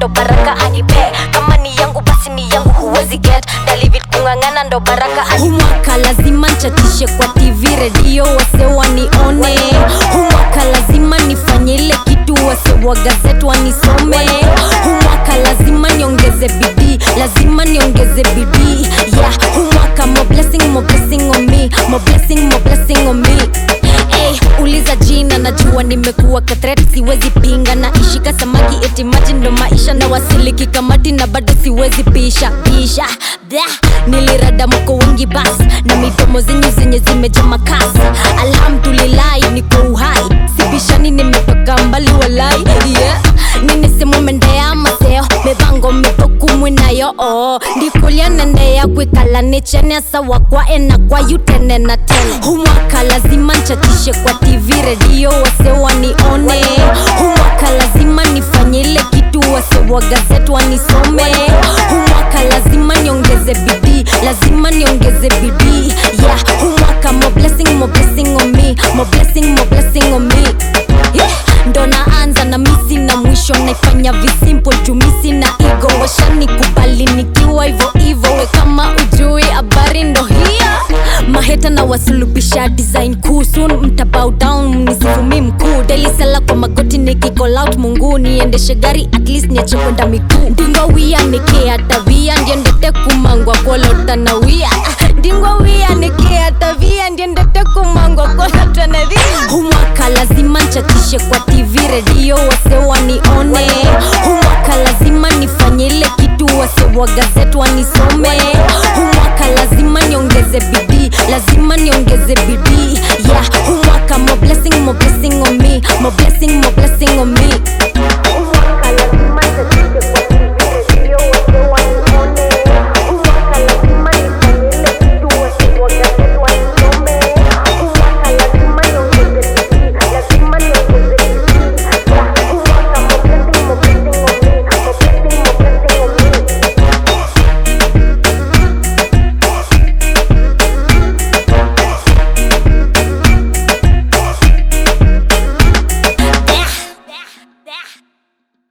ndo baraka anipe kama ni yangu basi ni yangu huwezi get dalivit kung'ang'ana ndo baraka anipe humwaka lazima nchatishe kwa tv redio wase wanione humwaka lazima nifanye ile kitu wase wa gazet wanisome humwaka lazima niongeze bidii lazima niongeze bidii yeah humwaka mo blessing mo blessing on me mo blessing mo blessing on me Hey, uliza jina najua nimekuwa katret siwezi pinga na ishika samaki eti maji ndo maisha na wasiliki kamati na bado siwezi pisha pisha Blah, nilirada mko wengi bas na midomo zenyu zenye zimeja makasi alhamdulillahi niko uhai sibishani nimetoka mbali walai yeah. ninisimumendeya maseo mibango mibokumwi nayo oo ndikulia nendeya kwikala nichenesa wakwa ena kwa yutene na tena humwaka lazima nchatishe kwa tv redio wase wanione humwaka lazima nifanye ile kitu wase wa gazet wanisome humwaka lazima niongeze bidii lazima niongeze bidii yeah humwaka mo blessing mo blessing on me mo blessing mo blessing on me yeah. ndo naanza na misi na mwisho naifanya visimple jumisi na igo washani kubali nikiwa hivo hivo we kama ujui habari ndo hiyo maheta na wasulubisha design kuu soon mtabow down mnisifumi mkuu delisela kwa magoti nikicall out mungu niendeshe gari at least niache kwenda miguu ndingo wia nikiatavia ndiendete kumangwa kolotanawia ndingo wia nikiatavia ndiendete kumangwa kolotanavia humwaka lazima nchatishe kwa tv redio wase wanione humwaka lazima nifanye ile kitu wase wa gazet wanisome humwaka lazima niongeze bidii lazima niongeze bidii yeah humwaka mo blessing mo blessing on me mo blessing mo blessing on me